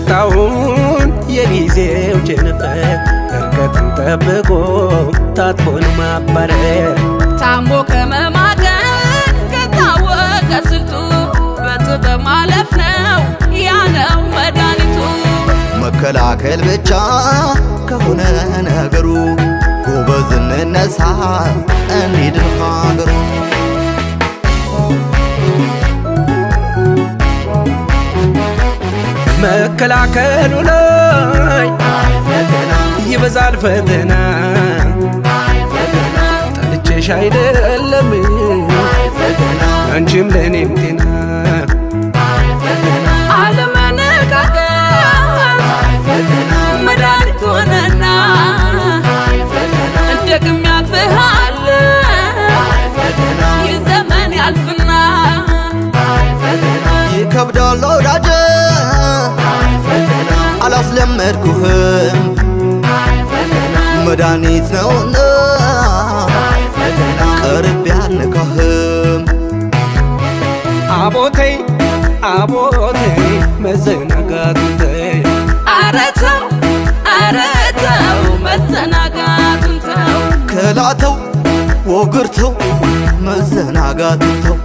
ያመጣውን የጊዜው ቸነፈር እርቀትን ጠብቆ ታጥቦን ማባረር ታሞ ከመማገን ከታወቀ ስልቱ በጥበብ ማለፍ ነው ያነው መድኃኒቱ። መከላከል ብቻ ከሆነ ነገሩ ጎበዝ እንነሳ እንሂድን ሀገሩ መከላከሉ ላይ ይበዛል ፈተና ጠልቼሽ አይደለም አንቺም ለእኔም ጤና አለመነቃቀት መድኃኒት ሆነና ደግም ያልፍሃል ይህ ዘመን ያልፍና ይከብዳል ወዳጀ አላስለመድኩህም መድኃኒት ነውና ቀርብ ያልነካህም አቦተይ አቦተይ መዘናጋቱን ተይ አረተው አረተው መዘናጋቱን ተው ከላተው ወግርተው መዘናጋቱን ተው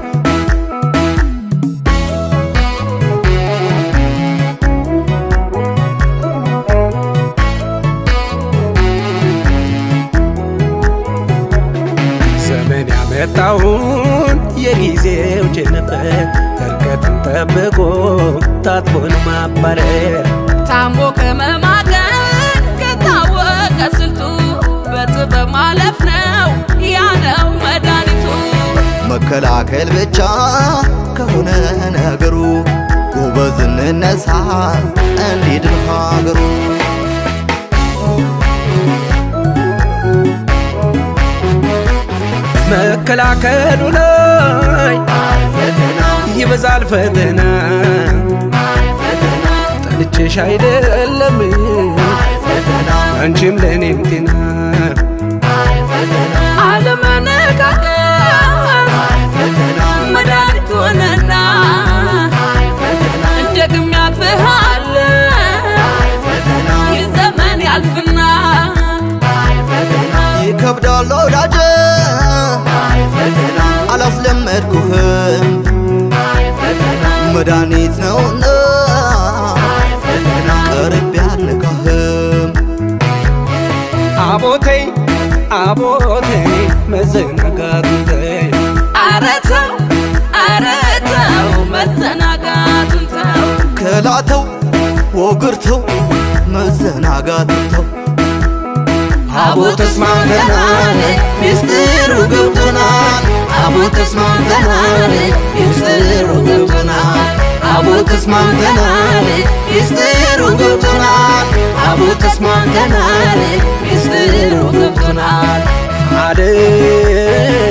ዘመን ያመጣውን የጊዜው ቸነፈር እርቀትን ጠብቆ ታጥቦን ማባረር ታሞ ከመማገን ከታወቀ ስልቱ በጥበብ ማለፍ ነው ያነው መድኃኒቱ። መከላከል ብቻ ከሆነ ነገሩ ጎበዝ እንነሳ እንሂድን ሀገሩ መከላከሉ ላይ ይበዛል ፈተና ጠልቼሽ አይደለም አንቺም ለእኔም ጤና አለመነቃቀት መድኃኒት ሆነና ደግም ያልፍሃል ይህ ዘመን ያልፍና ይከብዳል ወዳጀ አላስለመድኩህም መድኃኒት ነውና ቀርብ ያልነካህም አቦተይ አቦተይ መዘናጋቱን ተይ አረተው አረተው መዘናጋቱን ተው ከላተው ወግርተው መዘናጋቱን ተው አቦ ተስማምተናል ሚስጥሩ ገብቶናል አቦ ተስማምተናል ሚስጥሩ ገብቶናል አቦ ተስማምተናል ሚስጥሩ ገብቶናል አቦ ተስማምተናል ሚስጥሩ ገብቶናል አደይ